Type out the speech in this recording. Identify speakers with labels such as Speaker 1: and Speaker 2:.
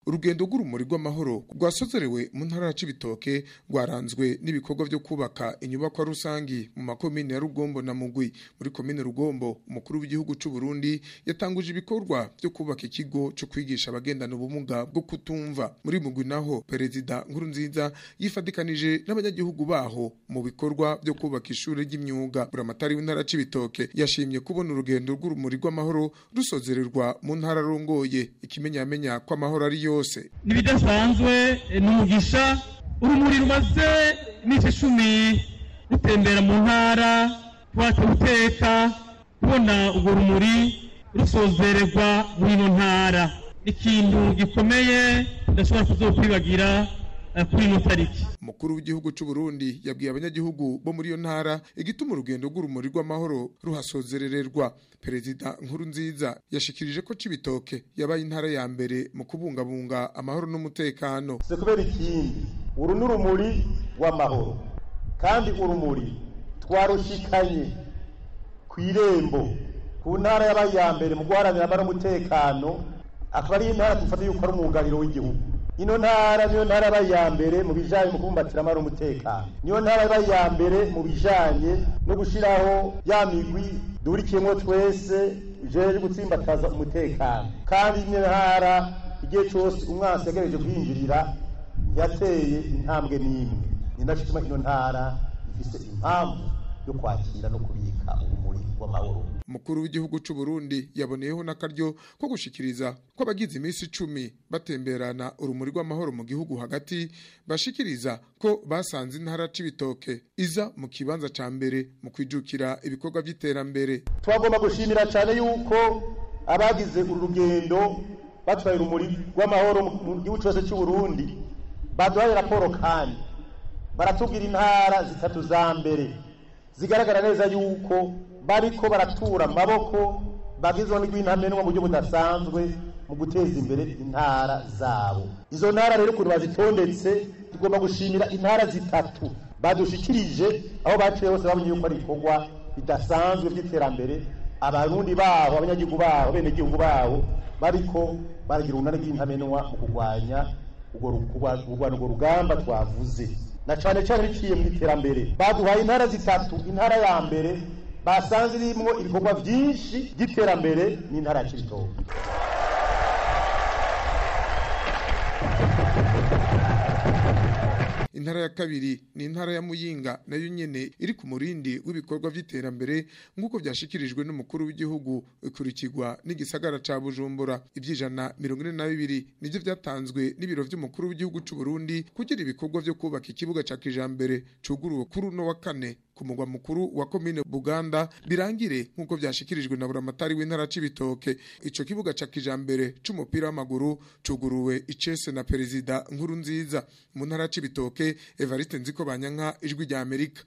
Speaker 1: urugendo rw'urumuri rw'amahoro rwasozerewe mu ntara ya Cibitoke rwaranzwe n'ibikorwa byo kubaka inyubakwa rusangi mu makomine ya Rugombo na Mugwi muri komine Rugombo umukuru w'igihugu c'u Burundi yatanguje ibikorwa byo kubaka ikigo cyo kwigisha abagendana ubumuga bwo kutumva muri Mugwi naho perezida Nkurunziza yifadikanije n'abanyagihugu baho mu bikorwa byo kubaka ishuri ry'imyuga buramatari w'intara ya Cibitoke yashimye kubona urugendo rw'urumuri rw'amahoro rusozererwa mu ntara rongoye ikimenyamenya ko amahoro ari yose
Speaker 2: nibidasanzwe n'umugisha urumuri rumaze iminsi icumi rutembera mu ntara twaca guteka kubona urwo rumuri rusozererwa muri ino ntara ikintu gikomeye tudashobora kuzokwibagira kuri ino tariki
Speaker 1: umukuru w'igihugu c'u Burundi yabwiye abanyagihugu bo muri iyo ntara igituma urugendo rw'urumuri rw'amahoro ruhasozerererwa perezida nkuru nziza yashikirije ko Cibitoke yabaye intara ya mbere mu kubungabunga amahoro n'umutekano
Speaker 3: se kubera ikindi uru n'urumuri rw'amahoro kandi urumuri twarushikanye ku irembo ku ntara yabaye iya mbere mu guharanira amahoro n'umutekano akaba ari intara dufata yuko ari umwugariro w'igihugu ino ntara niyo ntara yabaye iya mbere mu bijanye mu kubumbatira amahoro n'umutekano niyo ntara yabaye iya mbere mu bijanye no gushiraho ya migwi duhurikiyemwo twese jeje gutsimbataza umutekano kandi ino ntara igihe cose umwansi yagerageje kwinjirira yateye intambwe n'imwe ni naco gituma ino ntara ifise impamvu yo kwakira no kubika urumuri rw'amahoro
Speaker 1: umukuru w'igihugu c'u Burundi yaboneyeho n'akaryo ko gushikiriza ko abagize iminsi icumi batemberana urumuri rw'amahoro mu gihugu hagati bashikiriza ko basanze intara c'ibitoke iza mu kibanza ca mbere mu kwijukira ibikorwa vy'iterambere
Speaker 3: twagomba gushimira cyane yuko abagize uru rugendo batwaye urumuri rw'amahoro mu gihugu cyose cy'u Burundi baduhaye raporo kandi baratubwira intara zitatu za mbere zigaragara neza yuko bariko baratura amaboko bagizwe n'igwintamenwa mu buryo budasanzwe mu guteza imbere intara zabo izo ntara rero ukuntu bazitondetse tugomba gushimira intara zitatu badushikirije aho baciye hose babonye yuko ari ibikorwa bidasanzwe by'iterambere abarundi baho abanyagihugu baho benegihugu baho bariko baragira urunani rw'intamenwa mu kurwanya urwo rugamba twavuze na cane cane biciye mu iterambere baduhaye intara zitatu intara ya mbere basanze irimwo ibikorwa vyinshi by'iterambere n'intara ya Cibitoke
Speaker 1: intara ya kabiri ni intara ya Muyinga nayo nyene iri ku murindi w'ibikorwa vy'iterambere nk'uko vyashikirijwe n'umukuru w'igihugu ikurikirwa n'igisagara ca Bujumbura ivyijana mirongo ine na bibiri nivyo vyatanzwe n'ibiro vy'umukuru w'igihugu c'u Burundi kugira ibikorwa vyo kubaka ikibuga ca kijambere cuguruwe kuri uno wa kane ku mugwa mukuru wa komine Buganda birangire nk'uko vyashikirijwe na buramatari w'intara c'ibitoke ico kibuga ca kijambere c'umupira w'amaguru cuguruwe icese na perezida nkuru nziza mu ntara c'ibitoke Evariste Nziko Banyanka ijwi rya Amerika